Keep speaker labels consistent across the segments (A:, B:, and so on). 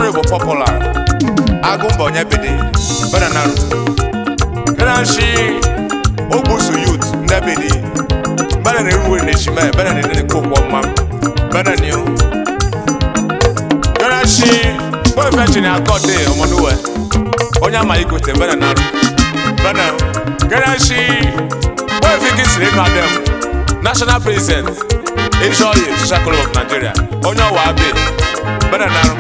A: honorable popular agụmba onye bidi benanaru kenashi ogbusu youth ndị bidi benana eruwe na eshime benana nene kokwo mma benaniu kenashi boyfriend ni akọde ọmọnuwe onye ama igote benanaru benam kenashi boyfriend kisiri ịnụ adem national president Ejoye Social Club of Nigeria onye ọwa abi benanaru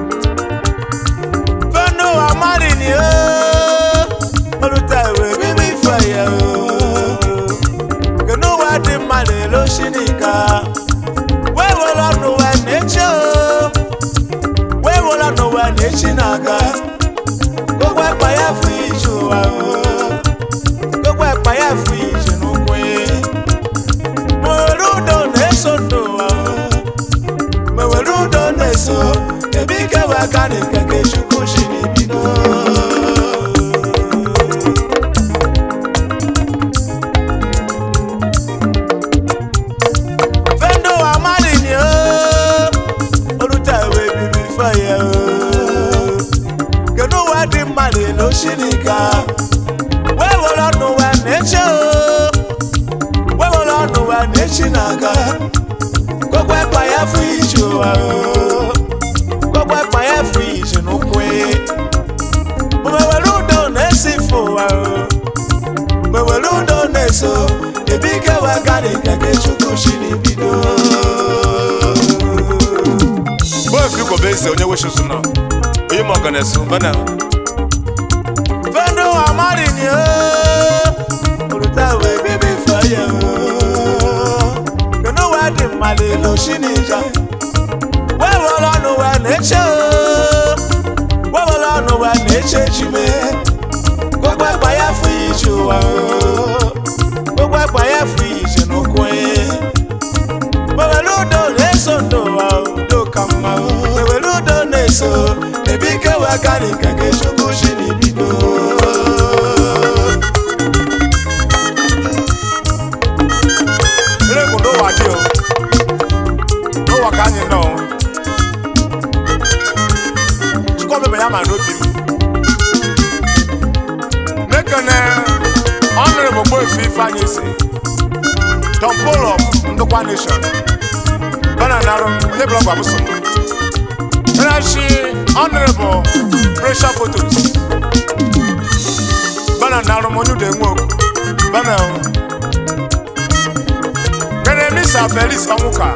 B: fẹ́nu àmárì ni ó olùtà ìwé bíbí ìfẹ̀yẹ̀ o kìnnú wa di mmalè ló ṣí nìka wéwo lọ́nu wẹ̀ n'echi o wéwo lọ́nu wẹ̀ n'echi n'aka gbogbo ẹ̀pà yẹ fún ìjù wa o gbogbo ẹ̀pà yẹ fún ìjì n'ukwu yìí mòrú dò n'eso ndò wa o mewere udo na-eso ebe ike wee aka na nkeke chukwu si n'ibido fendo amalini o olùtà ìwé bíbí fẹyẹ o kedu uwe dị mmadụ elo shinika wee were ọnụ wee na-eche o wee were ọnụ wee na-echi n'aka gbogbo ẹ̀pà yẹn fún ìjì wa o gbogbo ẹ̀pà yẹn fún ìjì n'ukwu mewere udo na-esi fo wa o mewere udo na-eso ebi ike wee gari nkeke chukwu si n'ibido
A: boyfriend gobe eze onye weshusu nọ onye ma ọganesu bena
B: fendo amari ni o olùtàwé bíbí fẹyẹ o kenu wee dị mmalị lo si n'ija wee were ọnụ wee na-eche o wee were ọnụ wee na-eche chime gbogbo ẹgbà ya fún ìjì wa o gbogbo ẹgbà ya fún ìjì n'ụkwụ mewere udo na-eso ndụ wa udo ka mma o mewere udo na-eso ebe ike wee karị nke gị chukwu si n'ibido
A: ere bụ n'ụwa dị o n'ụwa ka anyị nọ chukwu ọmebe ya ma n'obi m mekene ọnụrụ bụ gboefu ifeanyị si Don Paul of ndụkwa nation bana narụ onye bụrụ ọgba bụsọ Rashi Honorable Pressure Photos bana narụ m onye ude nwe okwu bana kene Mr. Felix Onwuka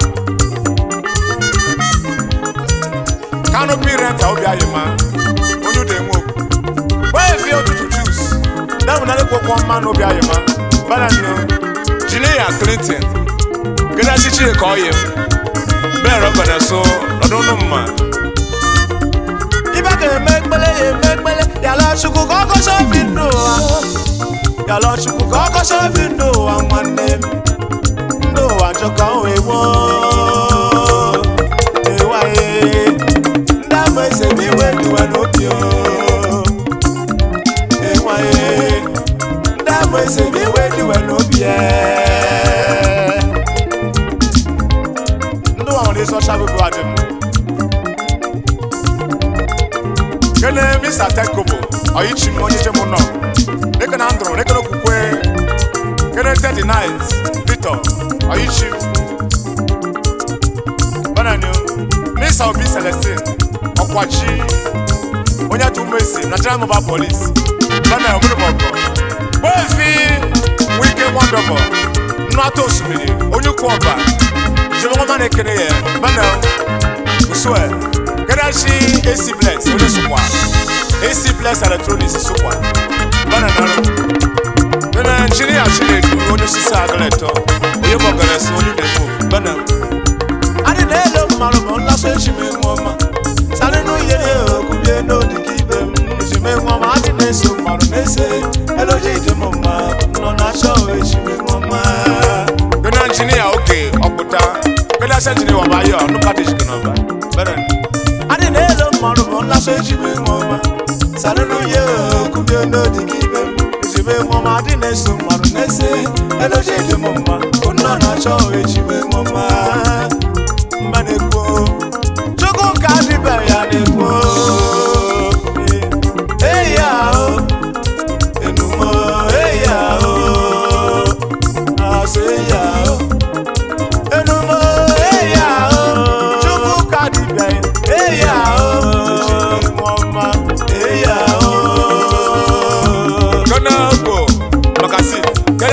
A: Canopy Renta obi ayima onye ude nwe okwu wee fi ụtụtụ juice damu na lekwa kwọ mma n'obi ayima bana nyo Jinia Clinton kene chichi ka ọ yi m bẹ́ẹ̀ rọ́gbọ̀dẹ̀ so lọ́dún nù mọ̀.
B: ibe ga-eme ekpele ya eme ekpele yala chukwu ka ọkọcha obi ndụ ụwa yala chukwu ka ọkọcha obi ndụ ụwa nwanne m ndụ ụwa njọka wee gboo ewaye ndị ama eze m iwe diwe n'obi o ewaye ndị ama eze m iwe diwe n'obi e ndị ụwa nwere ezi ọcha bụbụ adị m
A: kene mr tekobo ọyịchi m onye jem nọ dịka na ndụrụ dịka na okwukwe kene teddy night victor ọyịchi bananyo mr obi celestine ọkwachi onye atụ mmesi nigerian mobile police bana obodobogo gbeefi wike wonderful nnụ atọ osimiri onye ukwu ọba jemọma na-ekene ya bana usue kẹ́dáṣí ac bless onye sùkwà ac bless electronics sùkwà bana naro nana engineer chinedu onye osisi agaleto onye mọgànẹsì onye dẹkọ bana
B: adị na-elo mmanụ ma nlasụ echi m enwe ọma sarị n'uye okwu bie n'odi ka ibe m echi m enwe ọma adị na-eso mmanụ na-ese eloji dị m mma nọ na achọ echi m enwe ọma
A: nana engineer oge ọpụta kẹ́dáṣí engineer wà báyọ̀ ọ̀nùkà dèjì kan ọba bana
B: adị na-elo mmanụ ma nlasụ echi m enwe ọma sarị n'uye okwu bie n'odi ka ibe m echi m enwe ọma adị na-eso mmanụ na-ese eloji dị m mma nọ na achọ echi m enwe ọma mba na-ekwu chukwu ka adịbe ya na-ekwu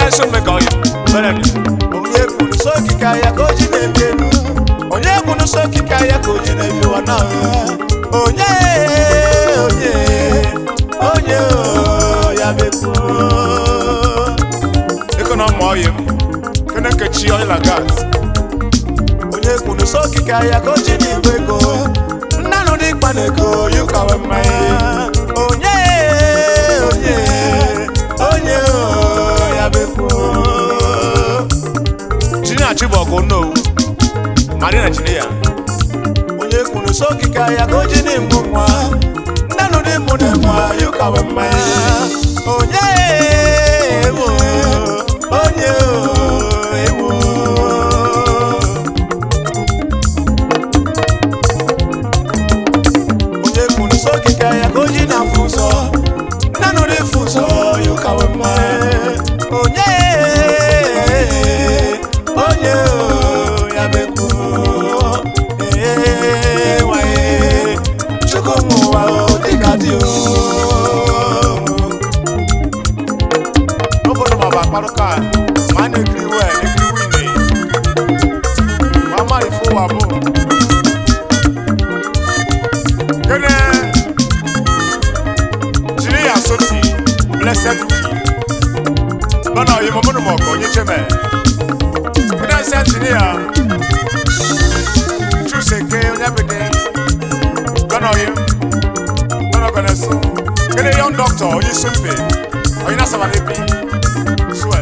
A: na-eso mmekọ ọyị mere ni
B: onye kwuru sọ okike ya ka o ji na-ebi elu onye kwuru sọ okike ya ka o ji na-ebi ụwa na onye onye onye o, ya bekwu
A: ịkọ na ọma ọyị m kene nkechi ọyị na gas
B: onye kwuru sọ okike ya ka o ji na-igwe ego nnanụ dị mkpa na ego ya ụkawe mmanya onye onye onye o, ya bekwu
A: jini achibọgụ nnowu mari na jini ya
B: onye kwuru sọ okike ya ka o ji na-egbu nwa nnanụ dị mụ na nwa ya ụkawe mmanya onye ewo onye o, ewo onye kwuru sọ okike ya ka o ji na-afụ ụzọ nnanụ dị fụ ụzọ ya ụkawe mmanya onye onye o, ya bekwu ee nwaye chukwu ụmụ ụwa o dịka dị o
A: n'obodo ma bụ akparụ ka ma a na-ekiri wee ekiri wine ma ama ife ụwa bụ kene jiri ya soti blessed uki bana oyi mo munu mo ko onye cheme kene ase jiri ya chuse ke onye bede bana oyi bana gana so kene young doctor onye sumpe onye na sabale bi swear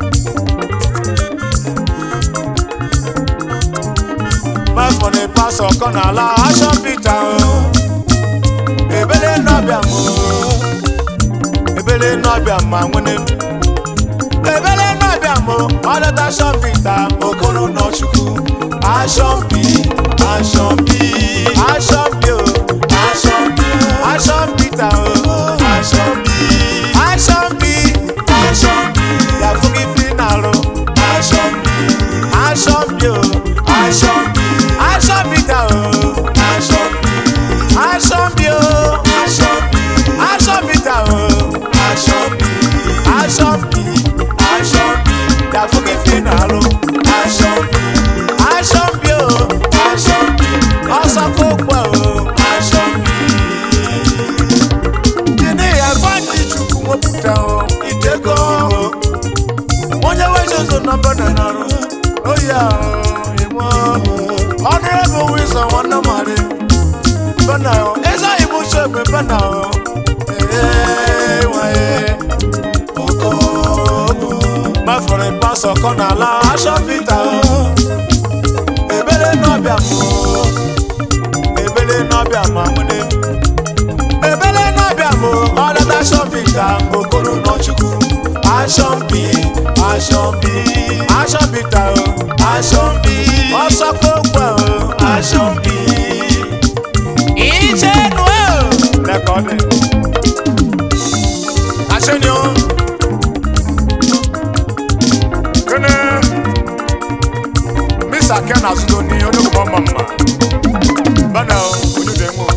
B: mafọ na pasọ kọ n'ala ashọ pita o ebele nọbịa m o ebele nọbịa ma nwene m ebele nọbịa m ọdọta ashọ pita okoro nọchukwu ashọmpi ashọmpi ashọmpi o ashọmpi ashọmpita o ashọmpi ashọmpi ashọmpi yafugi finalu ashọmpi ashọmpi o ashọmpi ashọmpita o ashọmpi ashọmpi o ashọmpi ashọmpita o ashọmpi ashọmpi ashọmpi yafugi finalu ashọmpi ashọmpi o ashọmpi ọsọkụkpọ o ashọmpi gịnị ya fani chukwu wepụta o idego o onye wejezo na mbana narụ oya iwu ọnụ ebe wizo nwanne mari bana o eze ibu chegbe bana o ee nwaye oko mafọrọ pasọ kọ n'ala aṣọ pita o ebele n'ọbịa m o ebele n'ọbịa ma nwene ebele n'ọbịa m ọdata ashọmpita okoro nọchukwu ashọmpi ashọmpi ashọmpita o ashọmpi ọsọkpọkpọ o ashọmpi ichenu o
A: lẹkọọ dị aṣẹ́ni o kene misa ken azụdo ni onye mma mma bana o onye dị nwe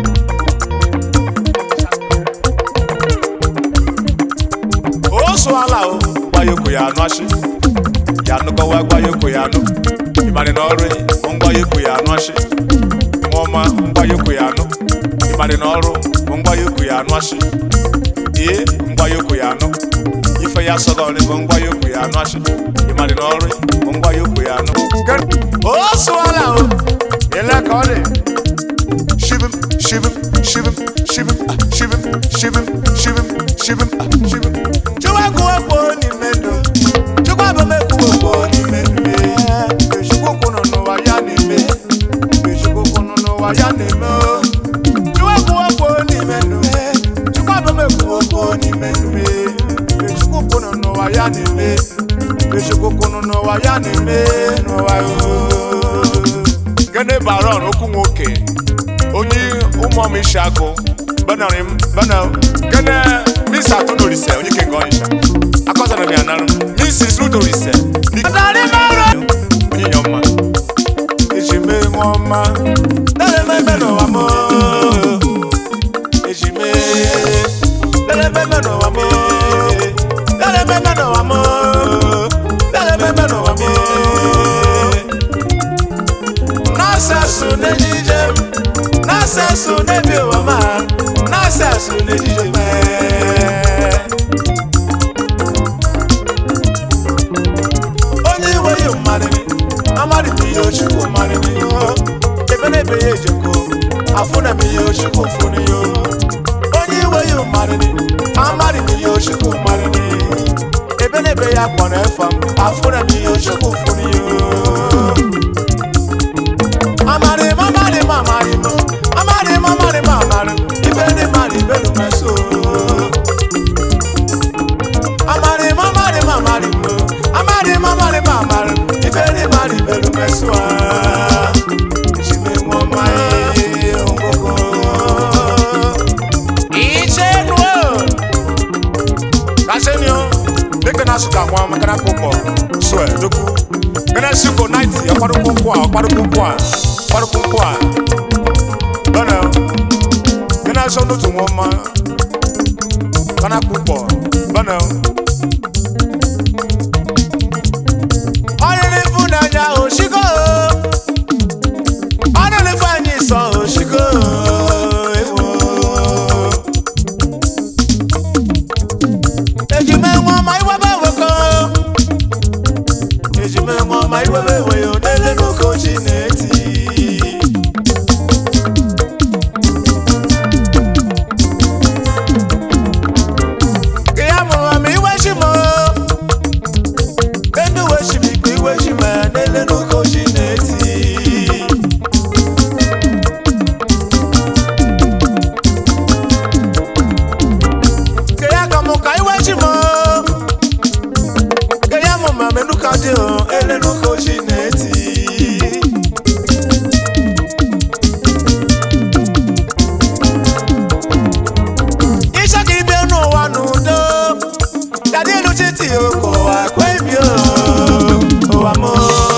B: o so ala o
A: gbayoko ya anụ achị ya anụkọwa gbayoko ya anụ ịmarị na ọrụ ngbayoko ya anụ achị nwaọma ngbayoko ya anụ ịmarị na ọrụ bụ ngbayoko ya anụ achị ee ngbayoko ya anụ ife ya sọgọrị bụ ngbayoko ya anụ achị ịmarị na ọrụ bụ ngbayoko ya anụ
B: o so ala o
A: ele ka ọ dị shibim shibim shibim shibim ah, shibim shibim shibim shibim ah, shibim
B: chukwu ekwuwekwo n'ime ndụ chukwu abamekwuwekwo n'ime ndụ mgbe chukwu kwụnụ n'ụwa ya na-eme mgbe chukwu kwụnụ n'ụwa ya na-eme o. chukwu ekwuwekwo n'ime ndụ chukwu abamekwuwekwo n'ime ndụ mgbe chukwu kwụnụ n'ụwa ya na-eme mgbe chukwu kwụnụ n'ụwa ya na-eme n'ụwa o.
A: gene baron okwu nwoke onye ụmụọm isi agụ banarị m bana gene misa atụnorise onye ke ngọisha akọzara m ya narụ misis rudorise
B: Adari mara
A: onye nye ọma
B: ejime nwa ọma na-ememe n'ụwa m ejime na-ememe n'ụwa m na-ememe n'ụwa m nene be ya kpɔ n'efam afuna mi yo tsoku funi yo. Mamari mamari mamari mo mamari mamari mamari ife ni mari belu meso. Mamari mamari mamari mo mamari mamari mamari ife ni mari belu meso. Jimi mo mai ongogo. Iche nuo.
A: Kasenio, deke na suka nwa makana kpọkpọ sue doku. Kene suko 90 ọkpọdụ kpọkpọ a ọkpọdụ kpọkpọ a ọkpọdụ kpọkpọ a. Bẹ́ẹ̀ni o, kene sọ n'otu nwa ọma kana kpọkpọ bẹ́ẹ̀ni o.
B: Ọrịrị ịfụnanya oshiko ọrịrị ifeanyị sọ oshiko ewo ejime nwa ma iwebe weko ejime nwa ma iwebe weyo n'ele n'oke ochi na-eti Ke ya mụrụ ma iwe chi mụ Enu weshimikwa iwe shima n'ele n'oke ochi na-eti Ke ya ka mụ ka iwe chi mụ Ke ya mụ ma menu ka dị o ele n'oke ochi na-eti Iṣẹ́ ka ibe n'ụwa n'udo Dade elu chiti oko akwa ibi o ụwa mụ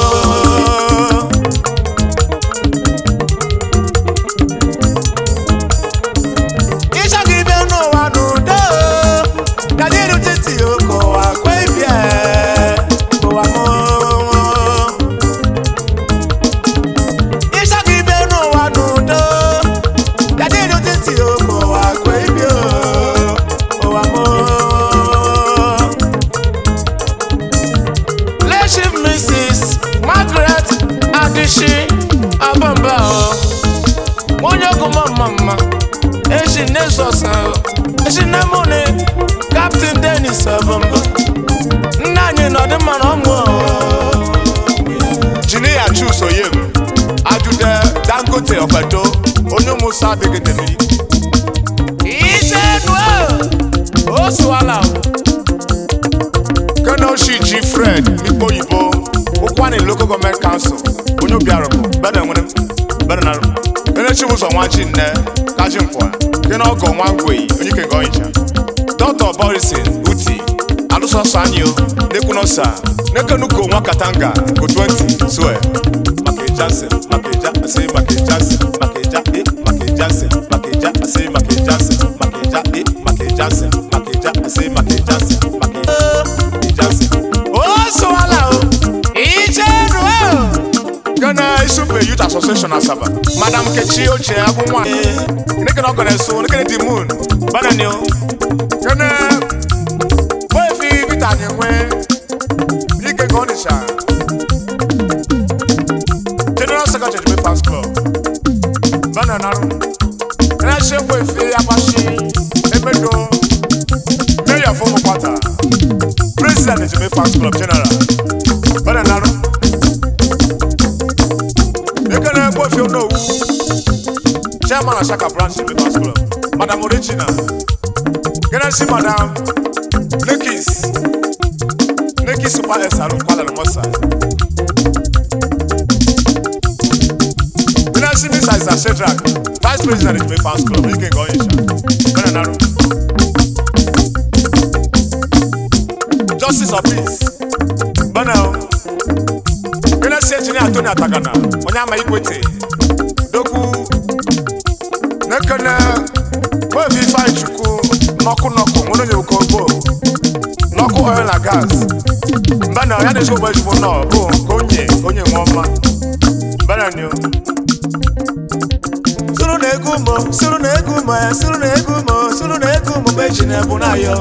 B: Iṣẹ́ ka ibe n'ụwa n'udo Dade elu chiti oko akwa ibi e ụwa mụ Iṣẹ́ ka ibe n'ụwa n'udo Dade elu chiti oko akwa ibi o ụwa mụ Leship Mrs. Margaret Adishi Abamba o onye ọgụma mma eji Nexus eji Nemone Captain Dennis Abamba nna anyị nọdị mma na ọmụ
A: Jiniya Chus Oyem, Adude Dangote Ọ̀fẹ̀dọ́, onye Musa Adegedemi.
B: ise nuo o sụwala
A: Kene Oshiji Fred Mikpo Oyibo, Ụkwani Local Government Council, onye Obiarọbụ, Bede nwere Bede na Kene Chibuzo Nwaji Nne, Kaji Nkwa, Kene Ọgọ Nwangwei, onye Kenge Ọnịcha. Dr. Borisin Uti, Alụsọsọ Anyo, Nekwunosa, Nekenuko Nwa Katanga, Go 20, Sue. Maka Jansen, Maka Eja, Asị Maka Jansen, Maka Eja, eh, Maka Jansen, Maka Eja, Asị Maka Jansen, Maka Eja, eh, Maka Jansen, Maka Eja, Asị Maka Jansen, Maka Jansen.
B: o sụwala o ise nuo
A: Ghana Isumpe Youth Association Asaba. Madam Kechi Oche Agunwa. Nike no gonna so, nike the moon. Banani o. Ghana. Boy fi vita nyewe. Nike go nisha. General Secretary Jimmy Fans Club. Banana. Ghana she boy fi apashi. Emedo. Mayor for Mokwata. President Jimmy Fans Club General. Banana. ekele ekwefi onowu chairman asaka branch members club madam origina genesi madam nekis nekis super esaru kwala na mosa genesi mr isa shedrak vice president of members club ike nke onyecha bena naru justice of peace bena o Genesi engineer Tony Atagana, onye ama ikwete, dokwu, nekene, wevi ifeanyi chukwu, nọkụ nọkụ, nwere onye ụkọ ugbo, nọkụ oil na gas, mbe na ya na-eji ụgbọ ejigbo nọ, bụ ka onye, ka onye nwe ọma, mbe na ni o.
B: sụrụ na egwu mo sụrụ na egwu mo ya sụrụ na egwu mo sụrụ na egwu mo mgbe eji na-ebu na-ayọ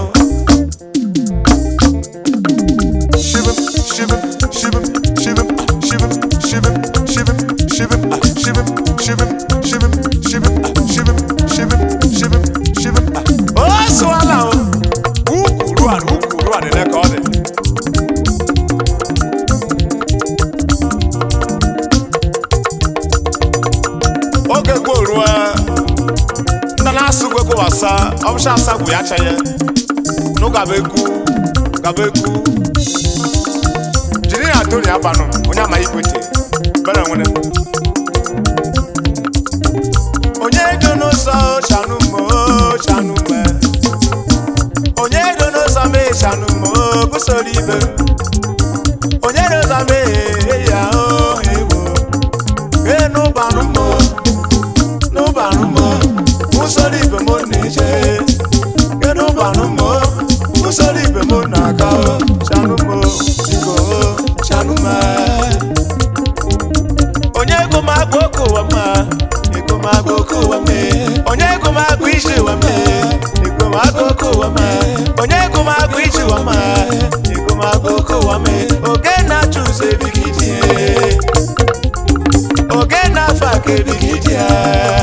A: Shivim, shivim, shivim, shivim, shivim, shivim, shivim, shivim, ah, shivim, shivim, shivim, shivim, ah, shivim, shivim, shivim, shivim, ah.
B: o sụwala o
A: Ukwu ruan, ukwu ruan, ele ka ọ dị. bụ ya chaye nụ gaba ekwu gaba ekwu jiri ya toni abanụ onye amaghị ikwete bere nwere
B: onye do n'ụzọ shanụ mo shanụ me onye do n'ụzọ me shanụ mo gụsoro ibe onye do n'ụzọ me ya o ewo ke n'ụbanụ mo n'ụbanụ mo gụsoro ibe mo na-eje ke n'ụbanụ mo gụsoro ibe mo na-aga o shanụ mo biko shanụ me onye ego m agba oke ụwa mma ego m agba oke ụwa mma onye ego m agba ije ụwa mma ego m agba oke ụwa mma onye ego m agba ije ụwa mma ego m agba oke ụwa mma oge na-achụ ụzọ ebighị di ya oge na-afọ aka ebighị di ya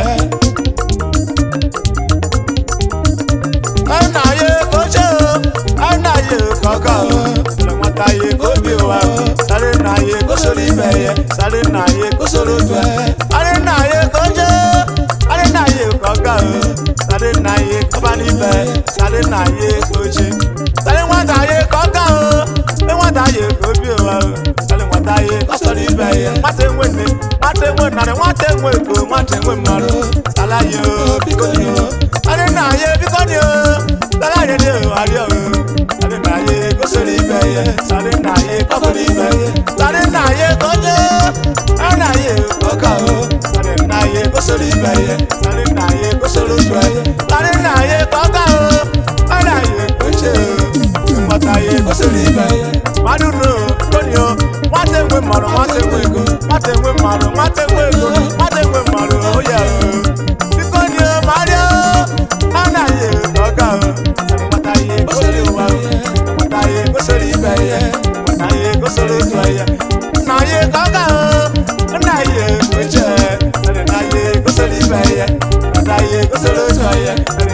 B: ana ya ego cheo ana ya ego ọka nwata ya ego obi ụwa sáré na ya ego soro ibe ya sáré na ya ego soro otu sáré na ya ego je sáré na ya ego ọka sáré na ya ego ọba n'ibe sáré na ya ego je sáré nwata ya ego ọka sáré nwata ya ego obi ụwa sáré nwata ya ego soro ibe ya nwata enwe nne nwata enwe narị nwata enwe ego nwata enwe mmadụ sala ya o biko ni o sáré na ya biko ni o sala ya ni o ari o sáré na ya ego soro ibe ya sáré na ya ego soro ibe ya sáré na ya ego je sáré na ya ego ọka o sáré na ya ego soro ibe ya sáré na ya ego soro otu ya sáré na ya ego ọka o sáré na ya ego je o nwata ya ego soro ibe ya mmadụ no koni o nwata enwe mmadụ nwata enwe ego nwata enwe mmadụ nwata enwe ego nwata enwe mmadụ o ya o biko ni o mario anaghị ego ọka o nwata ya ego soro ụwa o nwata ya ego soro ibe ya nwata ya ego soro otu ya nna ya ego ọka o nna ya ego je nna ya ego soro ibe ya nwata ya ego soro otu ya